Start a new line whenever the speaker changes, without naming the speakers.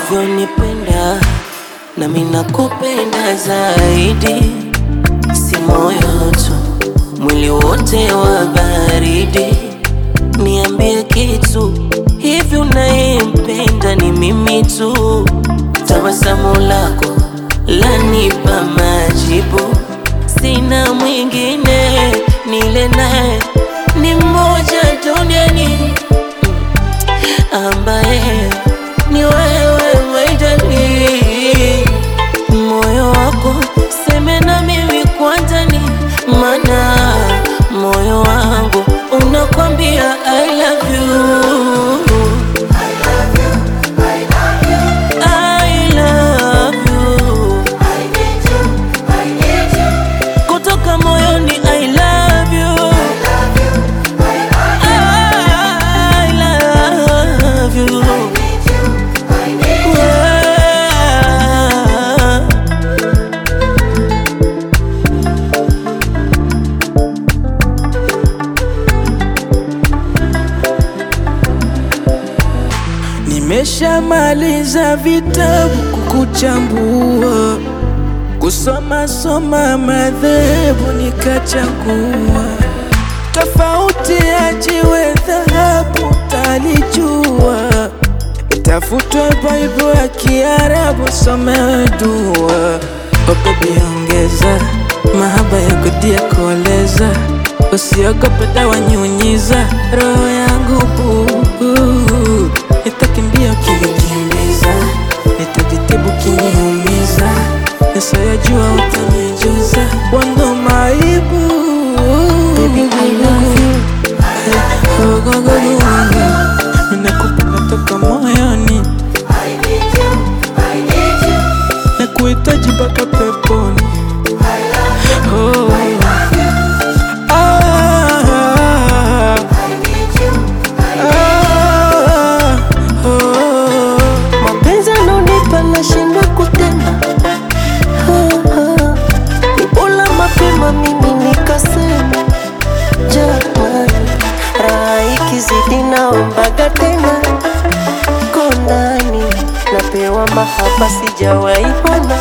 unavyonipenda nami nakupenda zaidi, si moyo tu, mwili wote wa baridi. Niambie kitu hivi, unayempenda ni mimi tu? Tabasamu lako lanipa majibu, sina mwingine, nile naye ni mmoja duniani ambaye ni wewe maidani, moyo wako seme na mimi kwanza, ni mana moyo wangu unakwambia I love you. I love you. Kutoka moyoni I love you. I love you. Yeah.
Nimeshamaliza vitabu kukuchambua, kusoma soma madhehebu nikachagua, tofauti ya jiwe dhahabu talijua, itafutwe Baibu ya Kiarabu somewe dua. Oh baby ongeza mahaba ya kudia kuoleza, usiogope dawa nyunyiza roho yangu buu Nitakimbia ukinikimbiza, nitajitibu kiniumiza, nisayajua utanijuza, wando maibu
Baby, I love you.
Ninakupenda toka moyoni, nakuhitaji mpaka peponi. Oh. Ah. Ah. Oh.
Mapenzi anonipa nashindwa kutenda, Ah, ah. ni bora mapema mimi nikasema jamani, raha ikizidi naombaga tena, konani napewa mahaba sijawahi ona